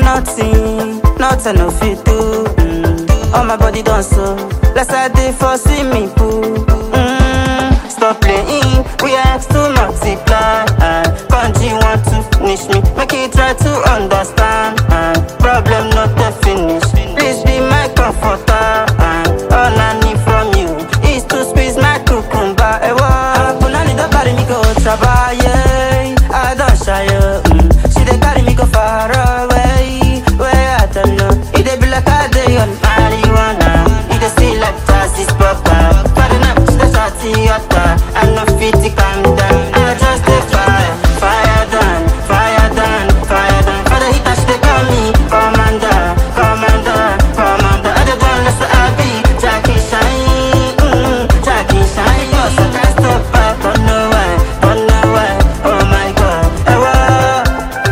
nothing, nothing no fit do. Mm. All my body done so, let's I dey for swimming pool. Mm. Stop playing, we ask to multiply. Uh. Country want to finish me, make it try to understand. Uh. Problem not the finish, please be my comforter. Uh. All I need from you is to squeeze my cucumber. Eh, what? Punani don't carry me go trabaye, I don't shy. Mm. She dey carry me go far away, where I don't know. It dey be like I dey on marijuana. It dey see like Tassis Papa. Pardon up, she dey shot in yota. I no fit to calm down. I just dey fire, fire down, fire down, fire down. For the heat, she dey call me commander, commander, commander. I dey done less I be Jackie Shine, mm, Jackie Shine. Yo, so can't stop back, don't know why, don't know why. Oh my God, eh, whoa.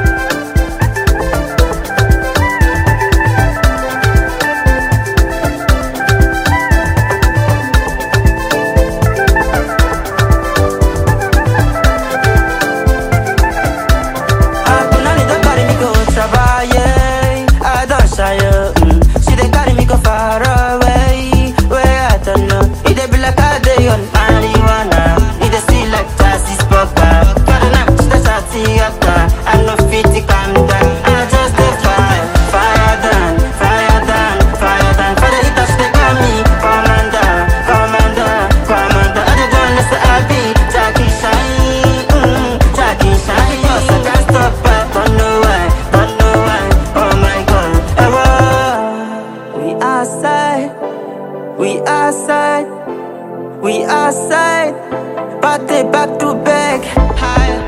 Punani don't carry me go trabaye, I don't shy. Mm. She dey carry me go far away, where I don't know. It dey be like I dey on marijuana. It dey see like Tassis Papa. Pardon up, she dey shot in yota. I no fit to calm down. I just dey fire, fire down, fire down, fire down. For the heat, she dey call me commander, commander, commander. I dey done less I be Jackie Shine, mm, Jackie Shine. Yo, so can't stop back, don't know why, don't know why. Oh my God, eh, whoa. We outside, we outside, we outside. Party back to back, high.